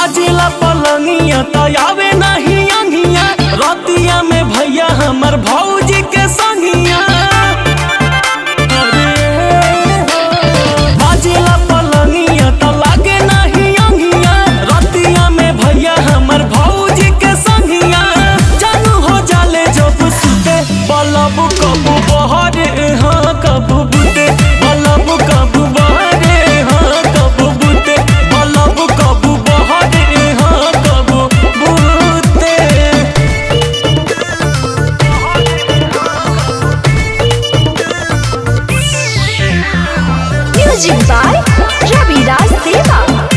बाजेला पलंगिया तो आवे नहीं अंगिया रतिया में भैया हमर भौजी के संगिया अरे हो, बाजेला पलंगिया तो लागे नहीं अंगिया रतिया में भैया हमर भौजी के संगिया जानू हो जाले जब सुते बलब कबू बहरे हाँ कबू बुते बलब कबू बहरे हाँ कबू बुते बलब कबू बहरे हाँ कबू बुते Music by Ravi Raj Deva.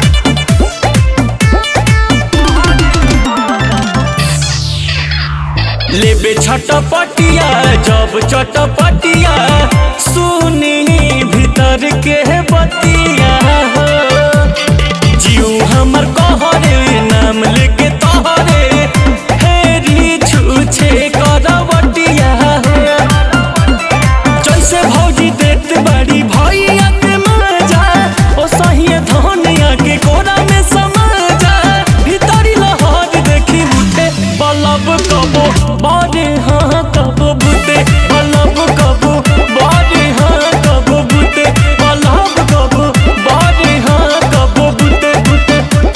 लेबे छटपटिया जब चटपटिया सुनी भीतर के बतिया हो। जीव हमर कहरे नाम लेके तोहरे हेरी छूछे करवटिया हो। जैसे भौजी देत बड़ी भैया के मजा ओ सहिए धनिया के कोरा में समाजा भीतरी लहर देखी उठे बलब कबो बड़े हाँ कबो बुते बलब कबो बड़े हाँ कबो बुते बलब कबो बड़े हाँ कबो बुते बुते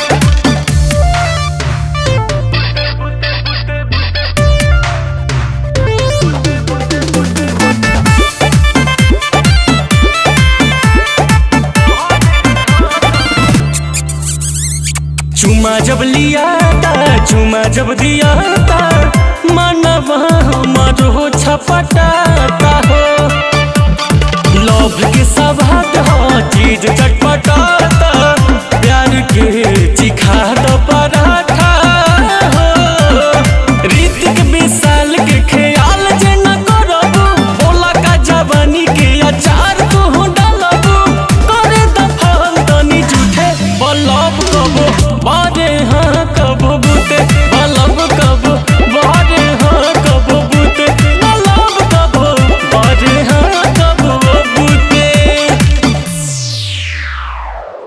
चुमा जब लिया था चुमा जब दिया था मनवा हमारो छपटाता हो लव के सवाद हो चीज चट